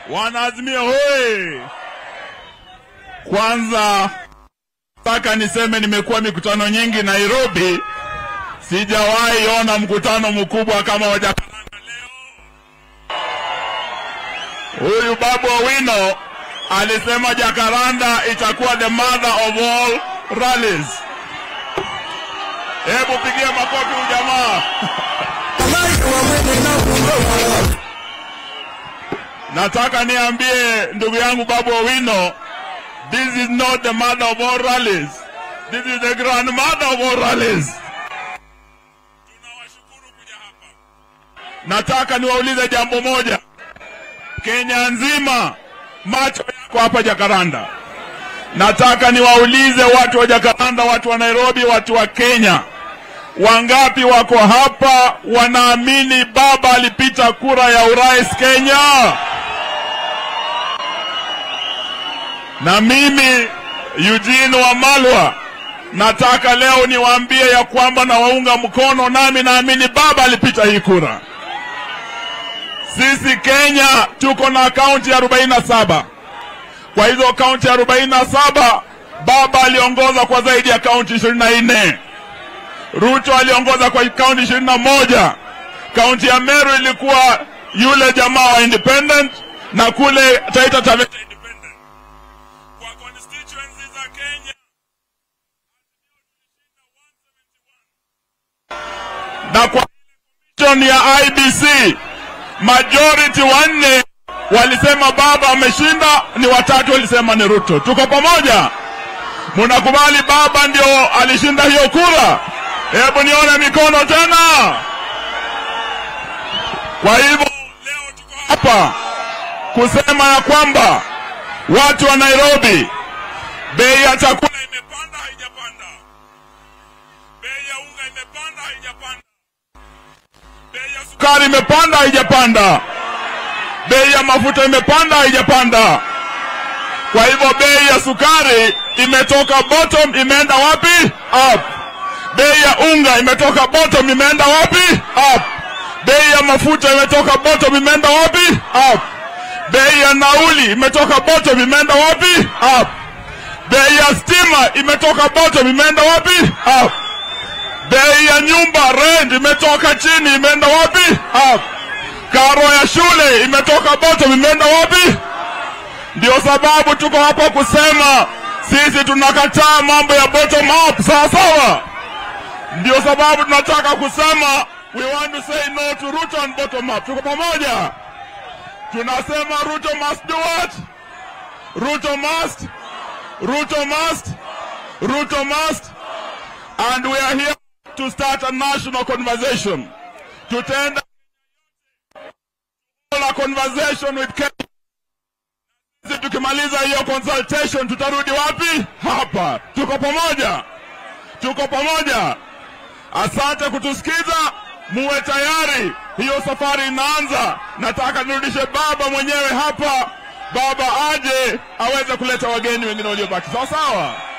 Wanaazimia hoye! Kwanza nataka niseme nimekuwa mikutano nyingi Nairobi, sijawahi ona mkutano mkubwa kama wa Jakaranda leo. Huyu Babu Owino alisema Jakaranda itakuwa the mother of all rallies. Hebu pigia makofi huyu jamaa. Nataka niambie ndugu yangu Babu Owino, this is not the mother of all rallies. This is the grandmother of all rallies. Tunawashukuru kuja hapa. Nataka niwaulize jambo moja. Kenya nzima macho yako hapa Jakaranda. Nataka niwaulize watu wa Jakaranda, watu wa Nairobi, watu wa Kenya, wangapi wako hapa wanaamini baba alipita kura ya urais Kenya? Na mimi Eugene Wamalwa nataka leo niwaambie ya kwamba nawaunga mkono, nami naamini baba alipita hii kura. Sisi Kenya tuko na kaunti arobaini na saba. Kwa hizo kaunti arobaini na saba baba aliongoza kwa zaidi ya kaunti ishirini na nne. Ruto aliongoza kwa kaunti ishirini na moja. Kaunti ya Meru ilikuwa yule jamaa wa independent na kule Taita Taveta independent. Kwa constituency za Kenya na kwa commission ya IBC majority wanne walisema baba ameshinda, ni watatu walisema ni Ruto. Tuko pamoja? Munakubali baba ndio alishinda hiyo kura? Hebu nione mikono tena. Kwa hivyo leo tuko hapa kusema ya kwamba watu wa Nairobi, bei ya chakula imepanda, haijapanda? Bei ya unga imepanda, haijapanda? Bei ya sukari imepanda, haijapanda? Bei ya mafuta imepanda, haijapanda? Kwa hivyo bei ya sukari imetoka bottom, imeenda wapi? Up. Bei ya unga imetoka bottom, imeenda wapi? Up. Bei ya mafuta imetoka bottom, imeenda wapi? Up. Bei ya nauli imetoka bottom, imeenda wapi? Up. Bei ya stima imetoka bottom, imeenda wapi? Up. Bei ya nyumba rent imetoka chini, imeenda wapi? Up. Karo ya shule imetoka bottom, imeenda wapi? Ndio sababu tuko hapa kusema sisi tunakataa mambo ya bottom up, sawa sawa. Ndio sababu tunataka kusema we want to say no to Ruto and bottom up. Tuko pamoja, tunasema Ruto must do what? Ruto must, Ruto must, Ruto must, and we are here to start a national conversation. Tutaenda a conversation with Kenya. Sisi tukimaliza hiyo consultation tutarudi wapi? Hapa. Tuko pamoja, tuko pamoja. Asante kutusikiza, muwe tayari, hiyo safari inaanza. Nataka nirudishe baba mwenyewe hapa, baba aje aweze kuleta wageni wengine waliobaki, sawa sawa.